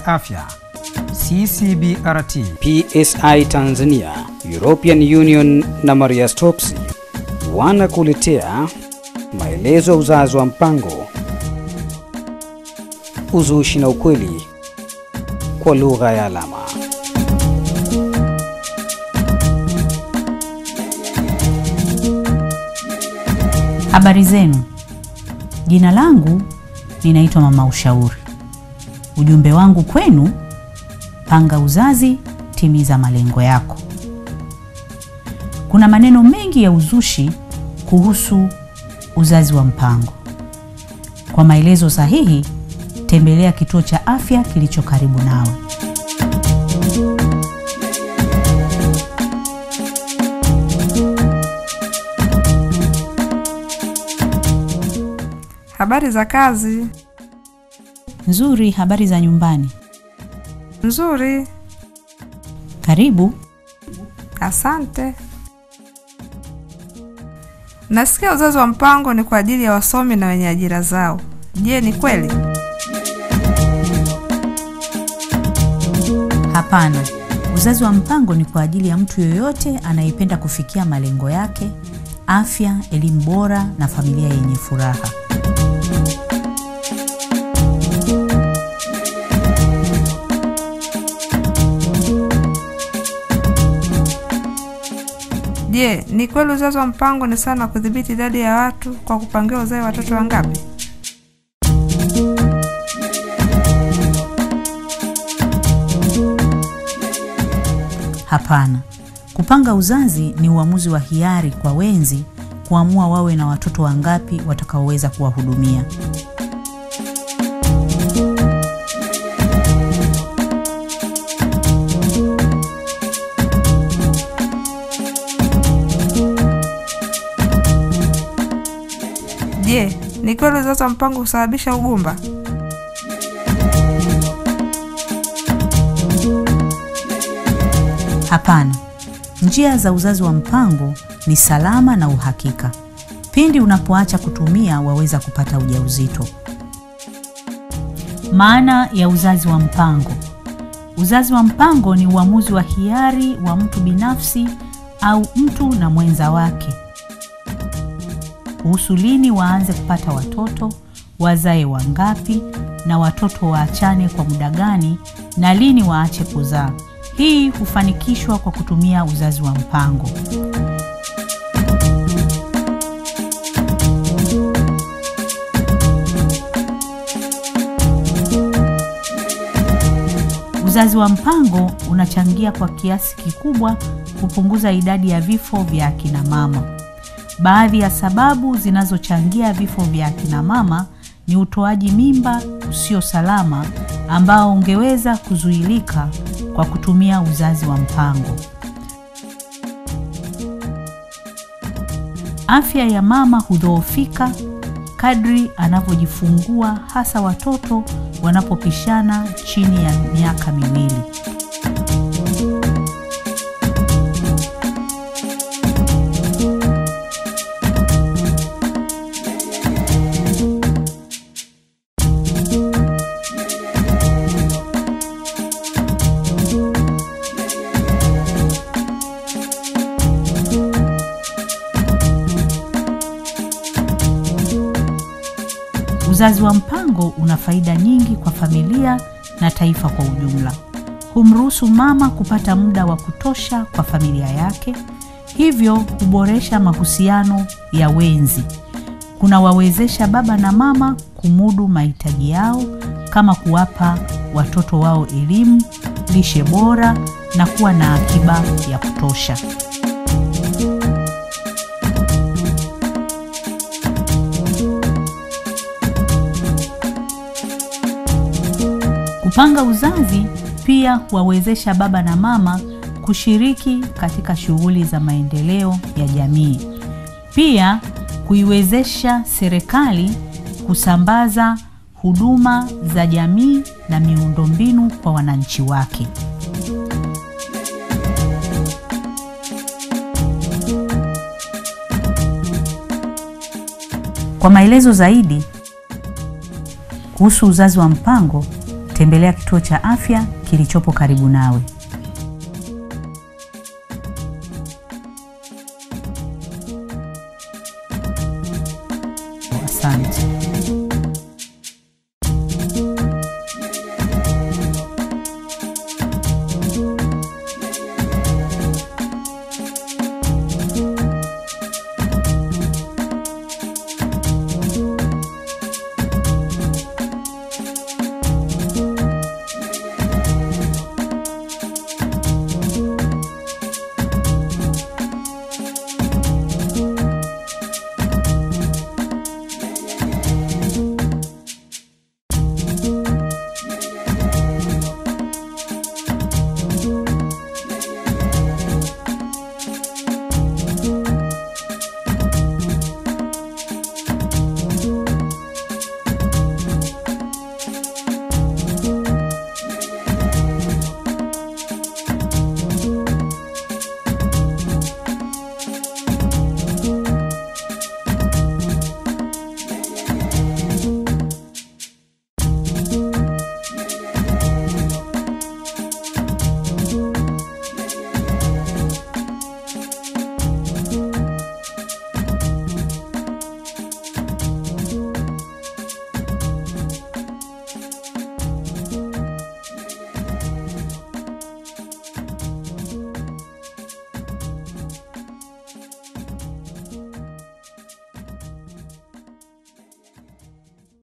ya afya CCBRT, PSI Tanzania, European Union na Maria Stopes wanakuletea maelezo ya uzazi wa mpango, uzushi na ukweli kwa lugha ya alama. Habari zenu, jina langu ninaitwa Mama Ushauri. Ujumbe wangu kwenu, panga uzazi, timiza malengo yako. Kuna maneno mengi ya uzushi kuhusu uzazi wa mpango. Kwa maelezo sahihi, tembelea kituo cha afya kilicho karibu nawe. Habari za kazi? Nzuri, habari za nyumbani? Nzuri, Karibu. asante. Nasikia uzazi wa mpango ni kwa ajili ya wasomi na wenye ajira zao. Je, ni kweli? Hapana, uzazi wa mpango ni kwa ajili ya mtu yoyote anayependa kufikia malengo yake, afya, elimu bora na familia yenye furaha. Je, ni kweli uzazi wa mpango ni sana kudhibiti idadi ya watu kwa kupangia uzae watoto wangapi? Hapana, kupanga uzazi ni uamuzi wa hiari kwa wenzi kuamua wawe na watoto wangapi watakaoweza kuwahudumia. Je, ni kweli uzazi wa mpango husababisha ugumba? Hapana, njia za uzazi wa mpango ni salama na uhakika. Pindi unapoacha kutumia, waweza kupata ujauzito. Maana ya uzazi wa mpango: uzazi wa mpango ni uamuzi wa hiari wa mtu binafsi au mtu na mwenza wake kuhusu lini waanze kupata watoto, wazae wangapi, na watoto waachane kwa muda gani, na lini waache kuzaa. Hii hufanikishwa kwa kutumia uzazi wa mpango. Uzazi wa mpango unachangia kwa kiasi kikubwa kupunguza idadi ya vifo vya akina mama. Baadhi ya sababu zinazochangia vifo vya akina mama ni utoaji mimba usio salama ambao ungeweza kuzuilika kwa kutumia uzazi wa mpango. Afya ya mama hudhoofika kadri anavyojifungua, hasa watoto wanapopishana chini ya miaka miwili. Uzazi wa mpango una faida nyingi kwa familia na taifa kwa ujumla. Humruhusu mama kupata muda wa kutosha kwa familia yake, hivyo huboresha mahusiano ya wenzi. Kunawawezesha baba na mama kumudu mahitaji yao kama kuwapa watoto wao elimu, lishe bora na kuwa na akiba ya kutosha. Kupanga uzazi pia huwawezesha baba na mama kushiriki katika shughuli za maendeleo ya jamii. Pia kuiwezesha serikali kusambaza huduma za jamii na miundombinu kwa wananchi wake. Kwa maelezo zaidi kuhusu uzazi wa mpango, tembelea kituo cha afya kilichopo karibu nawe.